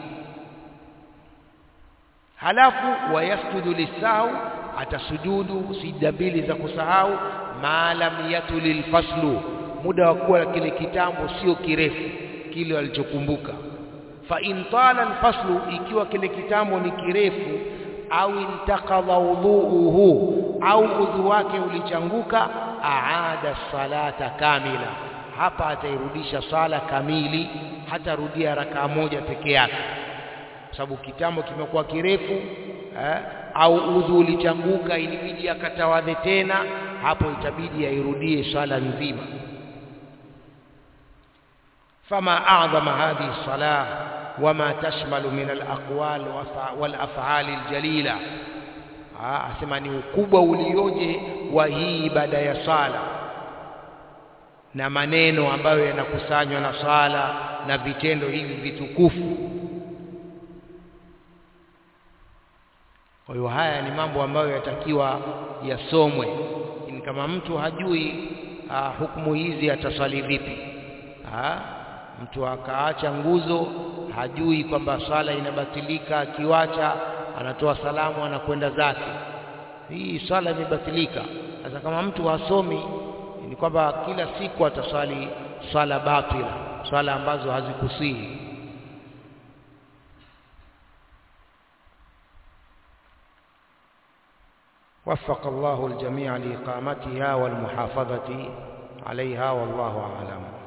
halafu wayasjudu lisahau atasujudu sijda mbili za kusahau ma lam yatulil faslu muda wa kuwa kile kitambo sio kirefu kile alichokumbuka fa in tala alfaslu ikiwa kile kitambo ni kirefu au intaqadha wudhuuhu au udhu wake ulichanguka aada salata kamila hapa atairudisha sala kamili hatarudia rakaa moja peke yake sababu kitambo kimekuwa kirefu eh, au udhu ulichanguka ilibidi akatawadhe tena hapo itabidi airudie swala nzima fama a'zama hadhihi salah wama tashmalu min alaqwal walaf'al aljalila asema ni ukubwa ulioje wa hii ibada ya sala na maneno ambayo yanakusanywa na sala na vitendo hivi vitukufu Kwa hiyo haya ni mambo ambayo yatakiwa yasomwe. Ni kama mtu hajui uh, hukumu hizi ataswali vipi? Ha? Mtu akaacha nguzo hajui kwamba sala inabatilika, akiwacha anatoa salamu anakwenda zake, hii sala imebatilika. Sasa kama mtu hasomi, ni kwamba kila siku ataswali swala batila, swala ambazo hazikusihi. وفق الله الجميع لإقامتها والمحافظة عليها والله أعلم